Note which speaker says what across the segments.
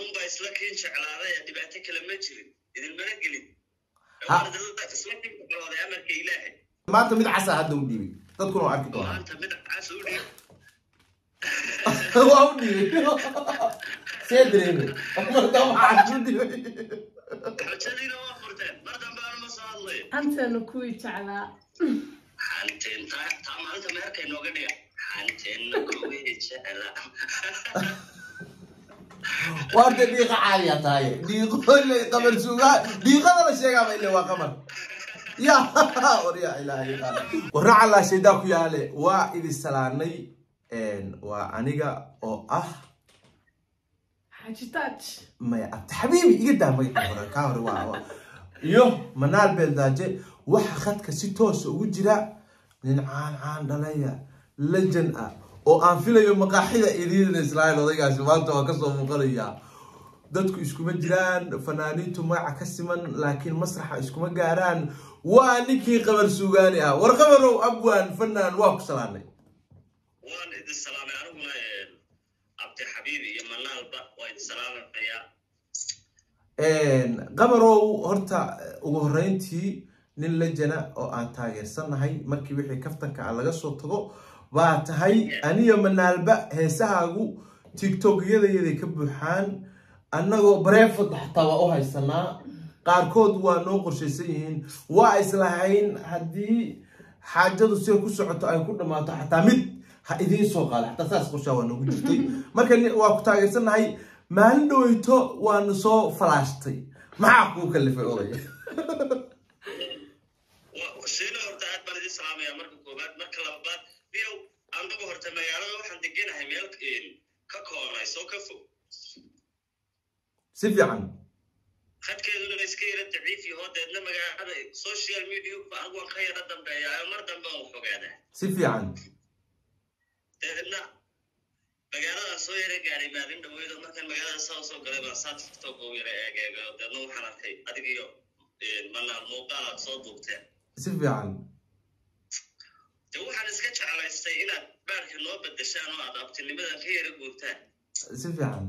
Speaker 1: anunbaa isla kiin jeclaaday ee dhibaato kale ma jirin idinmana gelin
Speaker 2: Ha.
Speaker 1: isla kiin jeclaaday amarka ilaahay
Speaker 2: maanta mid casa hadda u dhiibay dadkuna waa arki doonaa
Speaker 1: maanta mid cas u dhiib
Speaker 2: waa u dhiibay see dareemay marka waxaa u dhiibay
Speaker 1: xujadiina waa furteen mar dambe anuma soo hadlayo
Speaker 3: anteenu kuwii jeclaa
Speaker 1: xanteen taa taa maalinta meherka inooga dhiga xanteenna kuwii jecla
Speaker 2: waa de dhiiqa caadiya tahay dhiiqo ile qamar suugaa dhiiqada la sheegaaba ile waa qamar ya warya ilaahay warra calaa shaydaa ku yaale waa idin salaanay waa aniga oo ah
Speaker 3: xaaji taaj
Speaker 2: maya abdi xabiibi iga daa magaca hore kaa hore waa waa iyo manaal beeldaaje waxa khadka si toosa ugu jira nin caan caan dhalaya lejan ah oo aan filayo maqaaxida idiin israa'iil odaygaasi maanta waa kasoo muuqanaya dadku iskuma jiraan fanaaniintu magaca ka siman laakiin masraxa iskuma gaaraan waa ninkii qabar suugaani ah war qabarow abwaan fanaan waa ku salaanay
Speaker 1: waan idin salaamay aniguna cabdi xabiib iyo manaalba waa idin salaamayaa
Speaker 2: qabarow horta ugu horreyntii nin lejana oo aan taageersanahay markii wixii kaftanka ah laga soo tago baa tahay aniyo manaalba heesahaagu tiktokyadayaday ka buuxaan annagoo bareefod xataa waa u haysanaa qaarkood waa noo qorshaysan yihiin waa islahayn haddii xaajadu sida ku socoto ay ku dhammaato xataa mid ha idiin soo qaada xataa saas qorshaa waa noogu jirtay marka ni- waa ku taageersanahay maalin dhaweyto waanu soo falaashtay maxaa kuu kalifay odaya
Speaker 1: shiina horta aad baan idin salaamaya marka koowaad marka labaad biyow annagu horta magaalada waxaan deganahay meel ka koonayso ka fog
Speaker 2: si fiican
Speaker 1: khadkeeduna iska yara daciif yaho deedna magaalada social media anigu waan ka yara dambeeya mar dambe aan fogaadaa
Speaker 2: si fiican
Speaker 1: deedna magaaladaan soo yara gaaray maalin dhaweydo markaan magaalada saa soo galay baan saa tiktok u yara eegeega deedna waxaan arkay adigiyo manaal muuqaal aad soo duubteen
Speaker 2: si fiican
Speaker 1: de waxaan iska jeclaystay inaad baarka noo bedeshaan oo aad abtinimadan ka yara guurtaan
Speaker 2: si fiican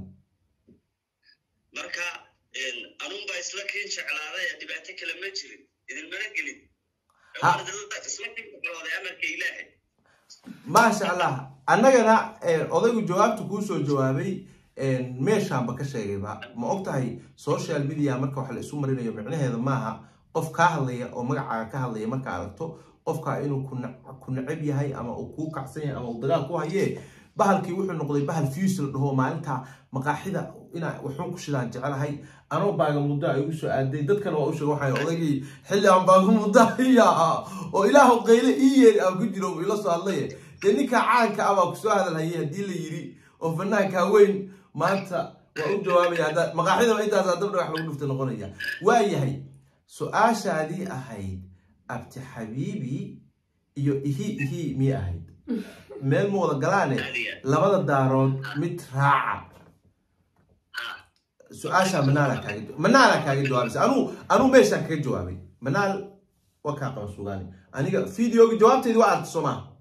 Speaker 1: marka anunbaa isla kiin jeclaaday ee dhibaato kale ma jirin idinmana gelin
Speaker 2: Ha.
Speaker 1: isla kiin jeclaaday amarka ilaahay
Speaker 2: maasha allah annagana eh, odaygu jawaabta kuu soo jawaabay eh, meeshaanba ka sheegayba ma og tahay social media marka wax la isu marinayo micnaheeda maaha qof kaa hadlaya oo magacaaga ka hadlaya marka aragto qofka inuu ku na- ku necab yahay ama uu kuu kacsan yahay ama uu dagaal ku hayee bahalkii wuxuu noqday bahal fuse la dhaho maalinta maqaaxida inaa waxuun ku shidaan jecelahay anoo baaga muddo ay ugu soo aaday dadkana waa u sheega waxay odaygii xilli aan baaga muddo iya oo ilaahu qayle ii yeeri aan ku jiro uu ila soo hadlaye dee ninka caanka ah baa kusoo hadalhayay haddii la yiri oo fanaanka weyn maanta waa u jawaabaya hadda maqaaxidaba intaas dabdha wax lagu dhufta noqonaya waayahay su-aashaadii ahayd abti xabiibi iyo ihi ihi miyay ahayd meel ma wada galaane
Speaker 1: Caadiya.
Speaker 2: labada daarood mid raaca
Speaker 1: ha
Speaker 2: su-aasha manaala kaaga manaala kaaga jawaabaysa anuu anuu meeshaan kaga jawaabay manaal waa kaa qaban sugaani aniga videoga jawaabteedi waa aragti soo maaha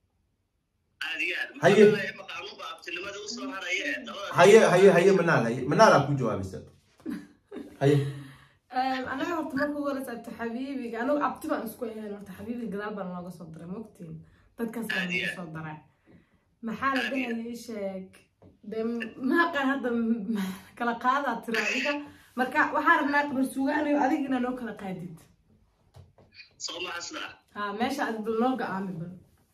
Speaker 1: aad iyo aad
Speaker 2: Haye.
Speaker 1: Marka anunba abtinimada usoo haraya ee dabada
Speaker 2: haye haye haye manaal haye manaalaa ku jawaabaysa haye
Speaker 3: anaga horta marka ugu horeysa abti xabiibiga anigu abti baan isku ahayn horta xabiibiga gadaal baan looga soo diray mogtiin dadkaas baan looga soo daray maxaa la dhahaya ii sheeg de maaqan hadda m- kala qaadaa tira adiga marka waxaa rabnaa qabar suugaanayo adiga inaa noo kala qaadid
Speaker 1: soo maxasna
Speaker 3: ha meesha aad bal noo ga-aami bal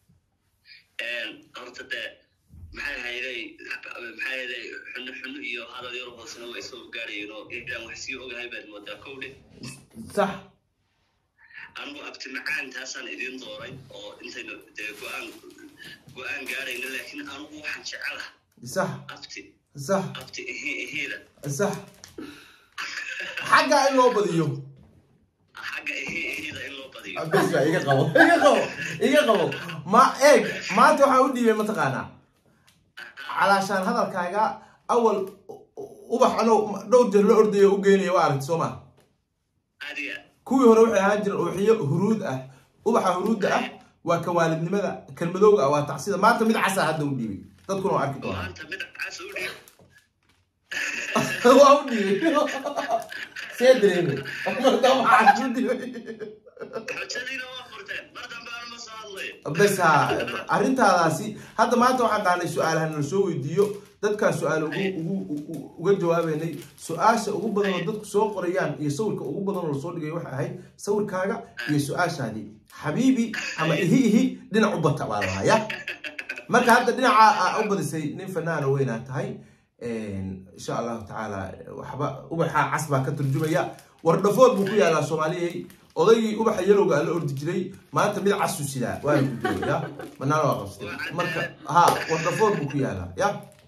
Speaker 1: horta dee maxay hayday maxay hayday xunno xunno iyo hadal yar hoosena way soo gaarayeen oo intaan wax sii ogahay baad moodaa kowdhe
Speaker 2: sax
Speaker 1: anigu abti macaantaasaan idiin dooray oo intaynu dee go-aan go-aan gaarayna laakiin anigu waxaan jecelaha
Speaker 2: sax
Speaker 1: abti
Speaker 2: sax
Speaker 1: abti ihi ihiida
Speaker 2: sax xagga in loo badiyo
Speaker 1: xagga ihi ihiida in loo badiyo
Speaker 2: bes iga qabo iga qabo iga qabo ma eeg maanta waxaa u dhiibay mataqaanaa calaashaan hadalkaaga awal ubax anoo dhowr jeer la ordayo u geynaya waa aragti soo maa
Speaker 1: adiga
Speaker 2: kuwii hore waxay ahaan jireen ubaxyo huruud ah ubaxa huruudda ah waa ka waalidnimada kan madowga ah waa tacsida maanta mid casa hadda u dhiibay dadkuna waa arki doonaa
Speaker 1: maanta mid cas u dhiib
Speaker 2: waa u dhibay see dareemay marka waxaa ku dhibay
Speaker 1: xujadiina waa furteen mar dambe aan ma soo hadlayo
Speaker 2: bes ha arrintaadaasi hadda maanta waxaan dhahnay su-aalaha nala soo weydiiyo dadkaan su-aal ugu ugu ugu- uga jawaabeynay su-aasha ugu badan oo dadku soo qorayaan iyo sawirka ugu badan oo lasoo dhigay waxay ahayd sawirkaaga iyo su-aashaadii xabiibi ama ihi ihi dhinac u bata baa lahaa ya marka hadda dhinaca aa u badisay nin fanaana weynaa tahay insha allahu tacaala waxba ubaxa cas baa ka turjumaya wardhafood buu ku yaalaa soomaaliyay odaygii ubaxa yalowga ala ordi jiray maanta mid casu sidaa waana ku jooga ya banaana waa qabsatay marka ha wardhafood buu ku yaalaa ya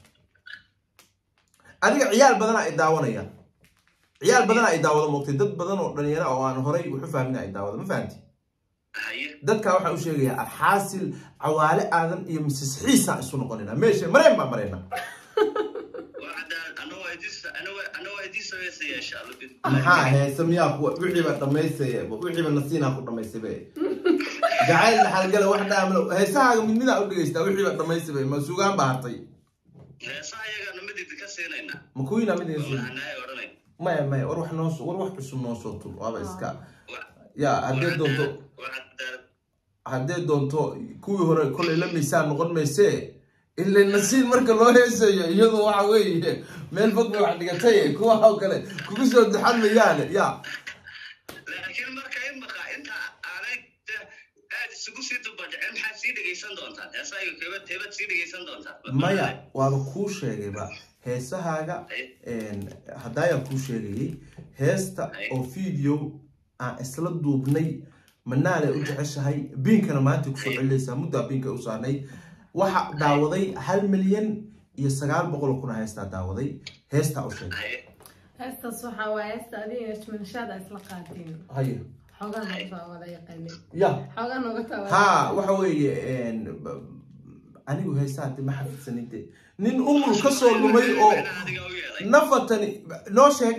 Speaker 2: adiga ciyaal badanaa ay daawanaya ciyaal badanaa ay daawado moogtay dad badan oo dhalinyaro oo aan horay waxu fahmin ay daawado ma fahanti
Speaker 1: haye
Speaker 2: dadka waxaa u sheegayaa alxaasil cawaale aadan iyo misis xiisa isu noqonayna meesha mareen baa marayna
Speaker 1: waa cadaan ana waa idin ana waa ana waa idin sameysaya insha allah bid
Speaker 2: maxaa heese miyaa kuwa wixiiba dhamaystaya wixiiba nasiinaa ku dhamaystaybe jacayl dhaxalgala wax dhaamlo heesahaaga mid midaa u dhegeystaa wixiiba dhamaystaybe ma sugaan baa hartay
Speaker 1: heesaha iyagana mid idin ka siinayna
Speaker 2: ma kuwiina mid iga
Speaker 1: waxaanahay odhanay
Speaker 2: maya maya war wax noo soo war wax cusub noo soo tul waaba iska
Speaker 1: Waa-
Speaker 2: ya haddee doonto
Speaker 1: waa cadaan
Speaker 2: haddee doonto kuwii hore kolay la miisaan noqon maysee ila nasiin marka loo heesayo iyadu waxa weeye meel fog bay wax dhigatay kuwa oo kale kugu soo duxan mayaane ya
Speaker 1: laakiin marka in maqa inta aanay de- aad isugu sii dubadhicin maxaad sii dhegaysan doontaan heesaha iyo keebad keebad sii dhegaysan doontaan
Speaker 2: maya waaba kuu sheegayba heesahaaga haddaayaa kuu sheegayay heesta oo video aan isla duubnay manaalay u jeceshahay biinkana maanta kusoo celinaysaa muddaa biinka u saarnay waxa daawaday hal milyan iyo sagaal boqol oo kuna heestaa daawaday heestaa u sheegay
Speaker 1: haye
Speaker 3: heestaas waxaa waaye heesta adiga ishmanshaada isla qaatiin
Speaker 2: haye
Speaker 3: xoogaa nooga taa wada yaqaanin
Speaker 2: ya
Speaker 3: xoogaa nooga taa wada
Speaker 2: ha waxa weeye b- anigu heesaha de ma xafidsanide nin umul ka soo lumay oo
Speaker 1: adiga u yeelay
Speaker 2: nafatani noo sheeg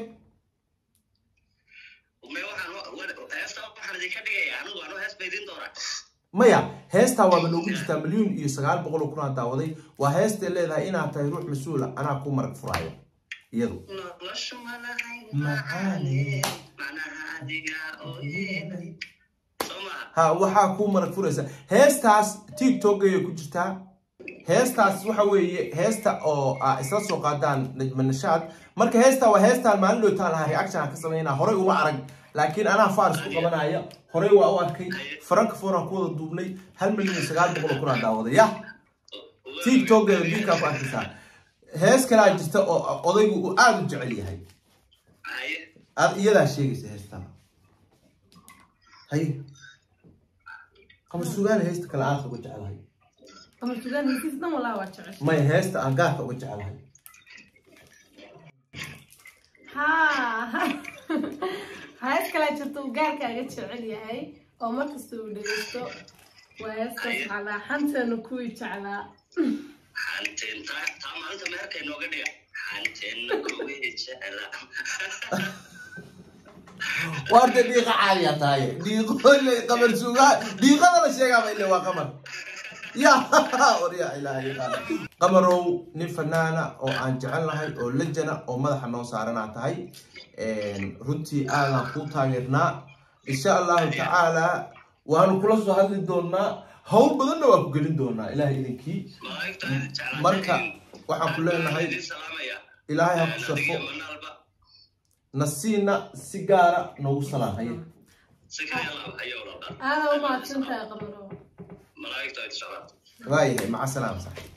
Speaker 1: me waxaan wa- heesta waxaan idinka dhigaya anigu anuu hees ba idin doonaa
Speaker 2: maya heestaa waaba noogu jirtaa milyuun iyo sagaal boqol oo kunaa daawaday waa heestay leedahay inaad tahay ruux mas-uula anaa ku marag furaayo iyadu
Speaker 1: noloshu malahay
Speaker 2: Macaane.
Speaker 1: macnaha adiga oo yeelay soo maha
Speaker 2: ha waxaa ku marag furaysa heestaas tiktokgaya ku jirtaa heestaas waxa weeye heesta oo aa isla soo qaadaan najma nashaad marka heestaa waa heestaan maalin dhowtaan lahaa reaction aan ka sameynaa horey uma arag laakiin anaa faris ku qabanaya horey waa u arkay frankfurt aan ku wada duubnay hal milyan iyo sagaal boqol oo kunaa daawaday ya tiktokgeeda biinkaa ku arkaysaa hees kalaa jirta oo odaygu uu aada u jecel yahay
Speaker 1: haye
Speaker 2: aad iyadaa sheegaysa heestaa haye qamar sugaana heesta kale aadka uga jecelahay
Speaker 3: qamar sugaan hesiis dhan walaa waa jecesha
Speaker 2: maya heesta aan gaarka uga jecelahay
Speaker 3: haa hees kalaa jirta uu gaarkaaga jecel yahay oo markasta uu dhegeysto waa heestaas calaa xanteena kuwii jeclaa
Speaker 1: xanteen taa taa maalinta meherka inooga dhiga xanteenna kuwii jecla
Speaker 2: waarta dhiiqa caadiya tahay dhiiqo ile qamar sugaa dhiiqada la sheegaaba ile waa qamar ya war yaa ilaahay qaala qamarow nin fanaana oo aan jecelnahay oo lejana oo madaxa noo saaranaa tahay runtii aadaan kuu taageernaa insha allahu tacaala waanu kula soo hadli doonaa hawl badanna waa ku gelin doonaa ilahay idinkii
Speaker 1: malaa'igta jeclaa
Speaker 2: marka waxaan ku leenahay
Speaker 1: idin salaamaya
Speaker 2: ilaahay ha ku
Speaker 1: adiga
Speaker 2: sharfo
Speaker 1: manaalba
Speaker 2: nasiina si gaara noogu salaan haye
Speaker 1: si kale laab hayo walaal
Speaker 3: aada u mahadsantahay qamarow
Speaker 1: malaa'igta ay jeclaa
Speaker 2: waayahay maca salaam sax